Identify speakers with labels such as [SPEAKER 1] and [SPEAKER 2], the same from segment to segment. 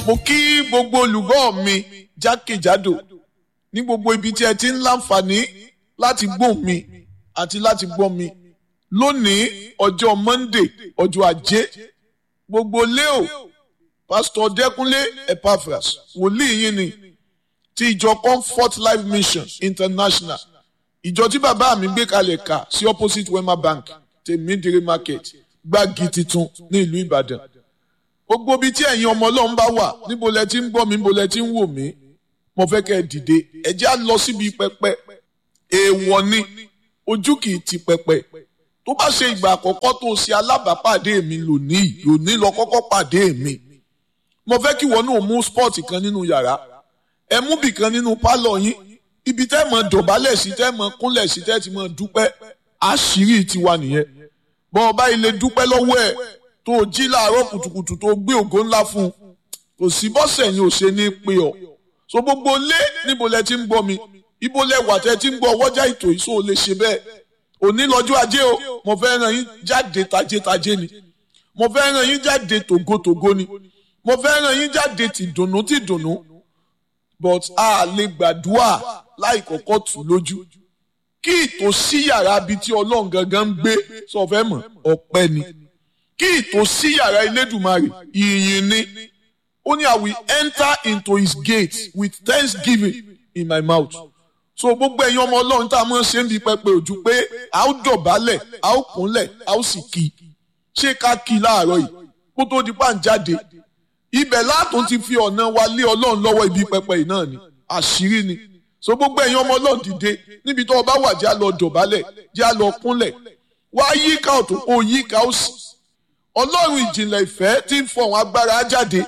[SPEAKER 1] mo kí gbogbo olùgbọ́ mi jákèjádò ní gbogbo ibi tí ẹ ti ń láǹfààní láti gbọ́ mi àti láti gbọ́ mi lónìí ọjọ́ Monday ọjọ́ ajé gbogbo leo pásítọ̀ Dẹ́kúnlé Epaphras wòlíì yín ni ti ìjọ Comfort Life Mission International ìjọ tí bàbá mi gbé kalẹ̀ kà sí opposite Wema Bank tèmídìrí market gbági titun ní ìlú Ìbàdàn gbogbo ibi tí ẹ̀yin ọmọ Ọlọ́run bá wà níbo lẹ ti ń gbọ́ mi níbo lẹ ti ń wò mí mo fẹ́ kẹ́ ẹ dìde ẹ jẹ́ á lọ síbi pẹpẹ èèwọ̀ ni ojú kì í ti pẹpẹ tó bá ṣe ìgbà àkọ́kọ́ tó ṣe alábàápàdé mi lónìí lónìí lọ kọ́kọ́ pàdé mi mo fẹ́ kí wọn náà mú spọ́ọ̀tì kan nínú yàrá ẹ mú bì kan nínú pálọ̀ yín ibi tẹ́ mọ dọ̀bálẹ̀ sí tẹ́ mọ kúnlẹ̀ sí tẹ́ ti mọ dúpẹ́ àṣírí tiwa nìyẹn bọ́n ọba ilé dúpẹ́ lọ́wọ́ ẹ̀ tó o jí láàárọ̀ kùtùkùtù tó o gbé ògo ńlá fún un kò sí bọ́sẹ̀ yín ò ṣe ní pé ọ so gbogbo lé níbo lẹ ti ń gbọ́ mi ibo lẹ wà tẹ́ ti ń gbọ́ ọwọ́jà ètò yìí so lè ṣe bẹ́ẹ̀ òní lọ́jọ́ ajé o mo fẹ́ ràn yín jáde tajétajé ni mo fẹ́ ràn yín jáde tògótògó ni mo fẹ́ ràn yín jáde tìdùnnú tìdùnnú but a lè gbàdúrà láì kọ́kọ́ tù lójú kí ìtòsí yàrá bíi tí ọlọ́run gangan ń gbé sọ fẹ́ mọ̀ ọpẹ́ ni kí ìtòsí yàrá Elédùmarè ìyìn ni ó ní I will enter into his gate with thanksgiving in my mouth so gbogbo ẹ̀yin ọmọ ọlọ́run tá a máa ń ṣe ń bi pẹpẹ ojú pé a ó dọ̀bálẹ̀ a ó kúnlẹ̀ a ó sì kí ṣé ká kí láàárọ̀ yìí kó tó di pa ń jáde ibẹ̀ látún ti fi ọ̀nà wa lé ọlọ́run lọ́wọ́ ibi pẹpẹ yìí náà ni àṣírí ni so gbogbo ẹ̀yin ọmọ ọlọ́run dìde níbi tó o bá wà jẹ́ a lọ dọ̀bálẹ̀ jẹ́ a lọ kúnlẹ̀ wá yíká ọ̀tún kó yíká òsì ọlọ́run ìjìnlẹ̀ ìfẹ́ tí ń fọ̀hún agbára jáde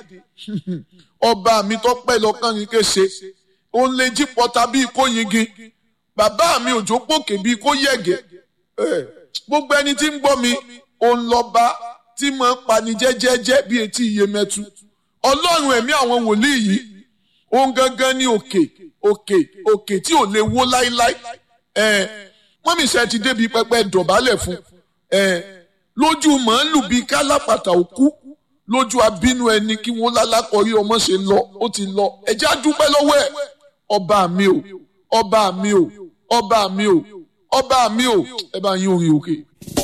[SPEAKER 1] ọba mi tó pẹ́ lọ́kàn yín kése òun lè jí pọta bíi kó yingin bàbá mi òjò pòkè bíi kó yẹ̀gẹ̀ gbogbo ẹni tí ń gbọ́ mi òun lọ́ba tí máa ń pani jẹ́jẹ́jẹ́ bí etí iye mẹ́tu ọlọ́run ẹ̀mí àwọn wòlíì yìí òun gangan ní òkè òkè òkè tí ò lè wó láíláí mọ́mísẹ́ ti débi pẹpẹ dọ̀bálẹ̀ fún lójú màálù bíi kálápàtà òkú lójú abínú ẹni kí wọ́n lálákọ̀ọ́rí ọmọ ṣe lọ ó ti lọ ẹjẹ́ á dúpẹ́ lọ́wọ́ ẹ̀ ọba mi o ọba mi o ọba mi o ọba mi o ẹ bá yín orin òkè.